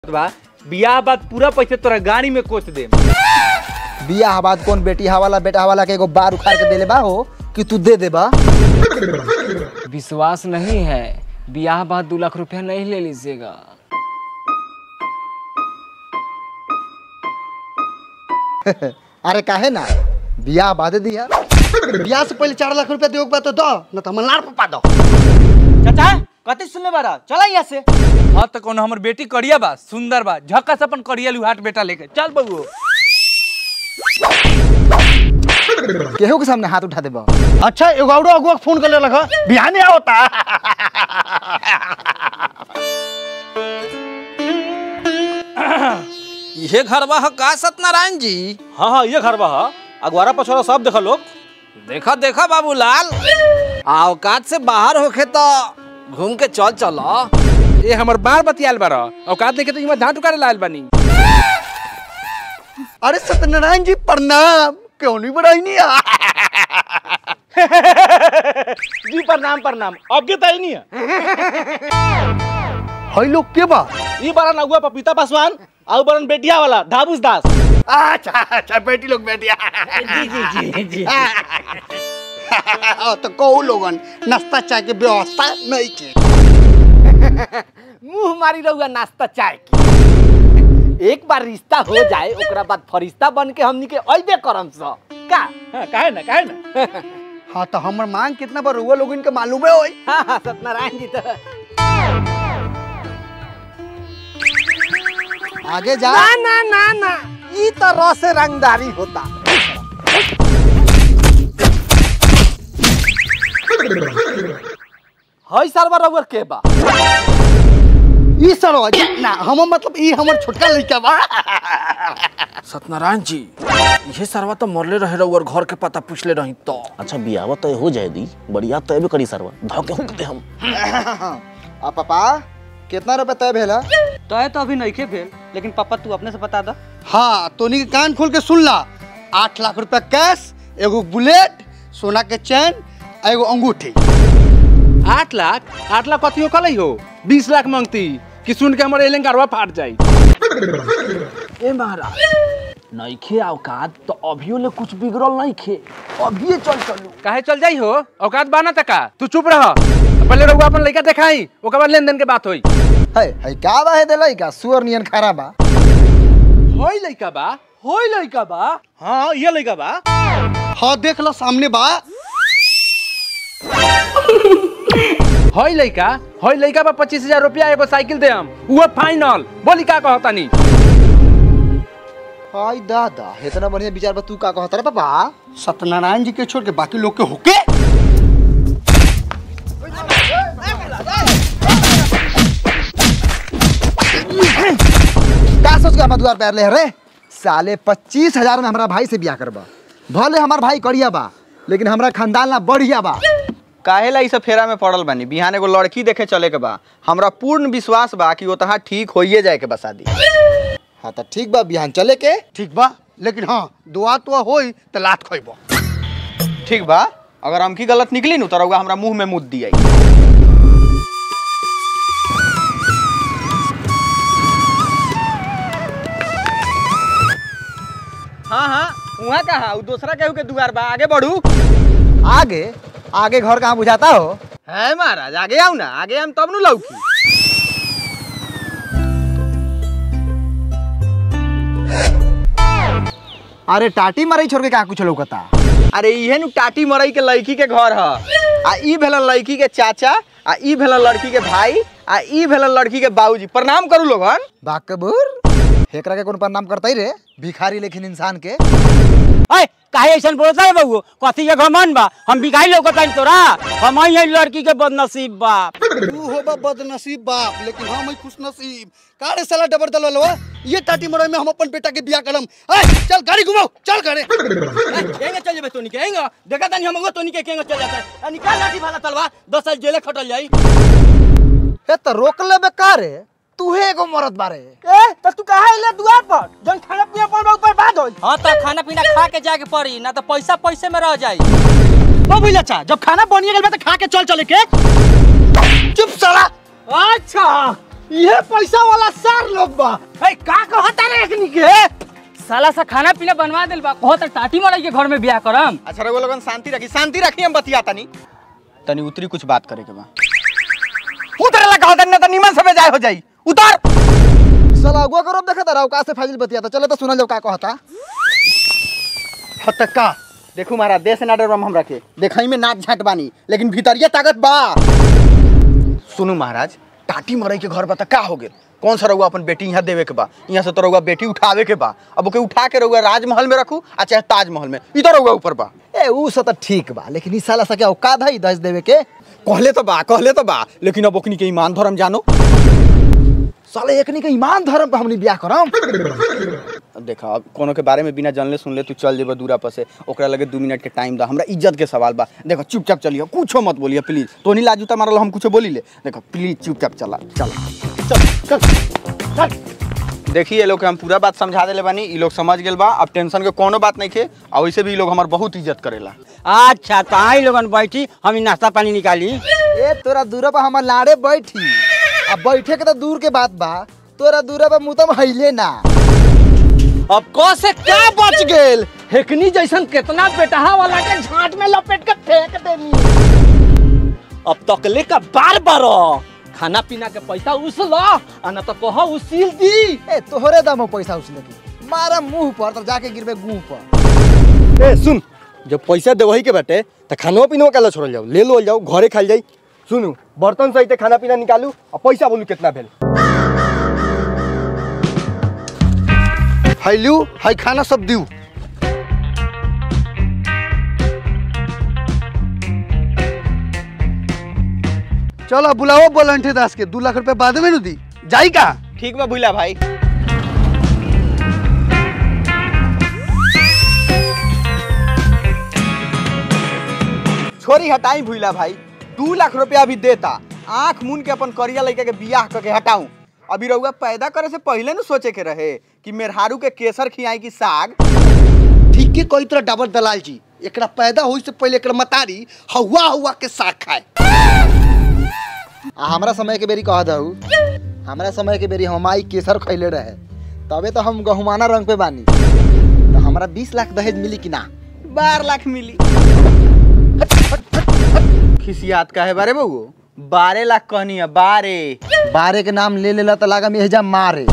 बा बियाह बाद पूरा पैसे तोरा गाड़ी में कोच दे बियाह बाद कौन बेटी हवाला बेटा हवाला के एगो बार उखाड़ के देले बा हो कि तू दे देबा विश्वास नहीं है ब्याह बाद दो लाख रुपया नहीं ले लीजिएगा अरे काहे ना बियाह बाद दिया बियाह से पहले चार लाख रुपया देओ बा तो दो न तो हम लाड़ पपा दो चाचा कते सुनले बारा चला यहाँ से हाँ तो कौन हमर बेटी करिया बा सुंदर बा झक्का अपन करिया लुहाट बेटा लेके चल बबू केहू के सामने हाथ उठा देबा अच्छा एगो औरो अगुआ के फोन कर ले लगा बिहाने आवता ये घरवा ह का सत्यनारायण जी हाँ हाँ ये घर बा हा। अगवारा पछवारा सब देखा लोग देखा देखा बाबूलाल औकात से बाहर होखे तो घूम के चल चलो ए हमर बार बतियाल बार औकात देखे तो इमा झाट उकारे लाल बानी अरे सत्यनारायण जी प्रणाम क्यों नहीं बढ़ाई नहीं जी प्रणाम प्रणाम अब के तय नहीं है हई लोग के बा ई बारन अगुआ पपीता पासवान आउ बारन बेटिया वाला धाबुस दास अच्छा अच्छा बेटी लोग बेटिया जी जी जी जी तो कहू लोगन नाश्ता चाय के व्यवस्था नहीं के मुंह मारी रहुआ नाश्ता चाय की एक बार रिश्ता हो जाए ओकरा बाद फरिश्ता बन के हमनी के अइबे करम स का हाँ, काहे ना काहे ना हाँ तो हमर मांग कितना बार हुआ लोग इनके मालूम है होई हाँ हाँ सत्यनारायण जी तो आगे जा ना ना ना ना ई तो रस रंगदारी होता हई सरवा रउअर के बा ई सरवा जी ना हम मतलब ई हमर छोटका लड़का बा सत्यनारायण जी ये सरवा तो मरले रहे रउअर घर के पता पूछले रही तो अच्छा बियावा तय हो जाए दी बढ़िया तय भी करी सरवा धाव के हुक दे हम आ पापा कितना रुपए तय भेला तो तो अभी नहीं भेल लेकिन पापा तू अपने से बता दा हाँ तोनी के कान खोल के सुन ला आठ लाख रुपया कैश एगो बुलेट सोना के चैन आ एगो अंगूठी आठ लाख आठ लाख कथियो कलई हो बीस लाख मांगती कि सुन के हमर एलें गरवा फाट जाई ए महाराज नइखे औकात तो अभियो ले कुछ बिगड़ल नइखे अभिये चल चलू काहे चल जाई हो औकात बाना तका तू चुप रह पहले रहुआ अपन लइका देखाई ओकर बाद लेन देन के बात होई है है का बा है देलाई का सुअर नियन खरा बा होई लइका बा होई लइका बा हाँ ये लड़का बा हाँ देख लो सामने बा होई लइका होई लइका बा पच्चीस हजार रुपया एगो साइकिल दे हम वो फाइनल बोली का कहतानी हाय दादा इतना बढ़िया विचार बा तू का कहत रे पापा सत्यनारायण जी के छोड़ के बाकी लोग के होके का सोच के हमार द्वार पैर ले रे साले पच्चीस हजार में हमारा भाई से बियाह करबा भले हमार भाई करिया बा लेकिन हमरा खानदान ना बढ़िया बा काहेला ई सब फेरा में पड़ल बानी बिहान एगो लड़की देखे चले के बा हमरा पूर्ण विश्वास बा कि ओतहा ठीक होइए जाए के बा शादी हाँ तो ठीक बा बिहान चले के ठीक बा लेकिन हाँ दुआ तुआ होई तो लात खोइबो ठीक बा अगर हम की गलत निकली नु तो रउआ हमरा मुंह में मुद दिया हाँ हाँ वहाँ कहा उ दूसरा केहू के दुआर बा आगे बढ़ू आगे आगे घर कहाँ बुझाता हो है महाराज आगे आओ ना आगे हम तब नु लौकी अरे टाटी मरई छोड़ के कहाँ कुछ लौकता अरे इहे नु टाटी मरई के लड़की के घर ह आ ई भेल लड़की के चाचा आ ई भेल लड़की के भाई आ ई भेल लड़की के बाबूजी प्रणाम करू लोगन बाकबूर हेकरा के कौन प्रणाम करता ही रे भिखारी लेकिन इंसान के अय काहे ऐसन बोलता है बबू कथी के घमन बा हम बिगाई लौकत हन तोरा हम ही लड़की के बदनसीब बा तू हो बा बदनसीब बाप लेकिन हम ही खुश नसीब कारे साला डबर दलवा ये टाटी मरई में हम अपन बेटा के बियाह करम ए चल गाड़ी घुमाओ चल करे केंगे चल जेबे तोनी केंगे देखा तनी हम तोनी के केंगे चल जाता है निकाल लाठी भाला तलवा 10 साल जेले खटल जाई हे तो रोक लेबे का रे तू एगो मरद बारे ए त तू कहां ले दुआर पर जन खाना पीना पर ऊपर बात होई हां त खाना पीना खा के जाके पड़ी ना तो पैसा पैसे में रह जाई बाबू अच्छा जब खाना बनिए गेल बा त खा के चल चले के चुप साला अच्छा ये पैसा वाला सार लोग बा ए का कहता रे एकनी के साला सा खाना पीना बनवा दिल बा कहत टाटी मरई के घर में बियाह करम अच्छा रघु लोगन शांति रखी शांति रखी हम बतिया तनी तनी उतरी कुछ बात करे के बा उतर ला कहो तनी ना तो निमन से जाय हो जाई उतर साला अगुआ करो देखा था का से फाजिल बतिया था चलो तो सुनल जाओ का कहता हत का देखू महाराज देश ना डरम हम रखे देखई में नाक झाट बानी लेकिन भीतरिया ताकत बा सुनू महाराज टाटी मरई के घर बा त का हो गेल कौन सा रहुआ अपन बेटी यहाँ देवे के बा यहाँ से तो रहुआ बेटी उठावे के बा अब ओके उठा के रहुआ राजमहल में रखू आ चाहे ताजमहल में इधर रहुआ ऊपर बा ए ऊ सब तो ठीक बा लेकिन ई साला सा क्या औकात है दस देवे के कहले तो बा कहले तो बा लेकिन अब ओकनी के ईमान धर्म जानो साले एकनी के ईमान धर्म पे हमनी ब्याह करम अब देखा अब कोनो के बारे में बिना जानले सुनले तू चल जेबा दूरा पर से ओकरा लगे दू मिनट के टाइम दा हमरा इज्जत के सवाल बा देखो चुपचाप चलियो कुछो मत बोलिए प्लीज तो नहीं लाजू मारल हम कुछो बोली ले देखो प्लीज चुपचाप चला चला चल चल चल देखिए ये लोग के हम पूरा बात समझा देले बानी ई लोग समझ गेल बा अब टेंशन के कोनो बात नहीं खे और वैसे भी ई लोग हमार बहुत इज्जत करेला अच्छा तो आई लोगन बैठी हम ई नाश्ता पानी निकाली ए तोरा दूरा पर हमर लाड़े बैठी अब बैठे के तो दूर के बात बा तोरा दूरा पर मुतम हइले ना अब क से क्या बच गेल हेकनी जैसन कितना बेटहा वाला के झांट में लपेट के फेंक देनी अब तकले का बार बार खाना पीना के पैसा उसल आ न तो कहो उसील दी ए तोहरे दम हो पैसा उसने की मारा मुंह पर तो जाके गिरबे गुंह पर ए सुन जब पैसा देवही के बाटे त खानो पीनो काला छोड़ल जाओ ले लो जाओ घरे खाल जाई सुनू बर्तन सहित खाना पीना निकालू और पैसा बोलू कितना भेल हाई लियो हाई खाना सब दियो चलो बुलाओ बोलंठे दास के दू लाख रुपए बाद में नु दी जाई का ठीक बा भूला भाई छोरी हटाई भूला भाई दू लाख रुपया अभी देता आंख मुन के अपन करिया लड़का के बियाह करके हटाऊं अभी रउआ पैदा करे से पहले न सोचे के रहे कि मेहरारू के केसर खियाई की साग ठीक के कोई तरह डबल दलाल जी एकरा पैदा होई से पहले एकरा मतारी हवा हवा के साग खाए आ हमरा समय के बेरी कह दहू हमरा समय के बेरी हम माई केसर खैले रहे तबे तो हम गहुमाना रंग पे बानी तो हमरा बीस लाख दहेज मिली कि ना बारह लाख मिली खिसियात का है बारे बहू बारह लाख कहनी है बारह बारे के नाम ले लेला तो लागा मेहजा मारे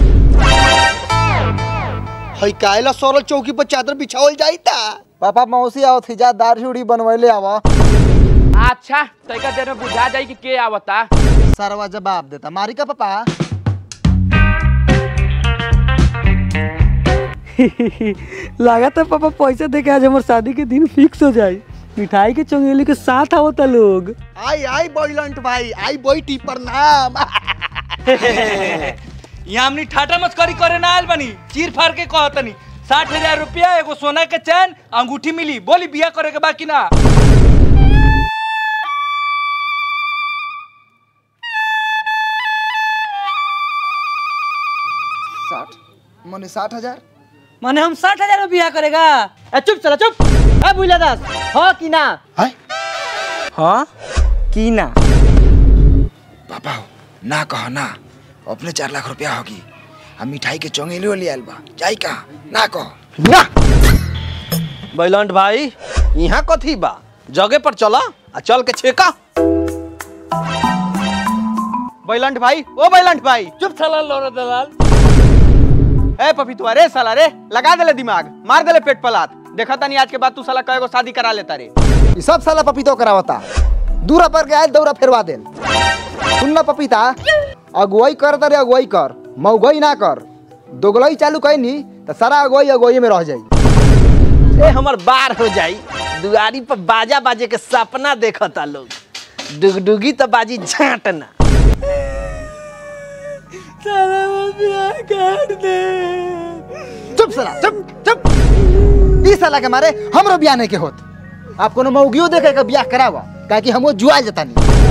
हई कायला सरल चौकी पर चादर बिछावल जाई ता पापा मौसी आओ थी जा दाढ़ी उड़ी बनवैले आवा अच्छा तैका देर में बुझा जाई कि के आवता सरवा जवाब देता मारी का पापा लगा था पापा पैसा दे के आज हमारे शादी के दिन फिक्स हो जाए मिठाई के चंगेली के साथ आवता लोग आई आई बॉयलंट भाई आई बैठी प्रणाम यहाँ हमनी ठाटा मस्करी करे ना आयल बनी चीर फाड़ के कहतनी साठ हजार रुपया एगो सोना के चैन अंगूठी मिली बोली बिया करे के बाकी ना साठ मने साठ हजार माने हम साठ हजार में बियाह करेगा ए चुप चला चुप ए बुला दास हो कि ना हाँ की ना पापा ना कहो ना अपने चार लाख रुपया होगी हम मिठाई के चौंगेली ले आयल बा जाई का ना कहो ना बैलंट भाई यहाँ कथी बा जगह पर चला आ चल के छेका बैलंट भाई ओ बैलंट भाई चुप साला लोरा दलाल ए पपीतुआ रे साला रे लगा देले दिमाग मार देले पेट पलात देखा तानी आज के बाद तू साला कएगो शादी करा लेता रे ये सब साला पपीतो करावता दूरा पर के आयल दौरा फेरवा देल सुन ना पपीता अगुवाई कर तरे अगुवाई कर मऊगई ना कर दोगलई चालू कैनी तो सारा अगुवाई अगुवाई में रह जाई ए हमर बार हो जाई दुआरी पर बाजा बाजे के सपना देखता लोग डुगडुगी तो बाजी झांटना चुप साला चुप चुप ई साला के मारे हमरो बियाह नहीं के होत आप कोनो मौगियो देखे के बियाह करावा काहे कि हमो जुआ जतानी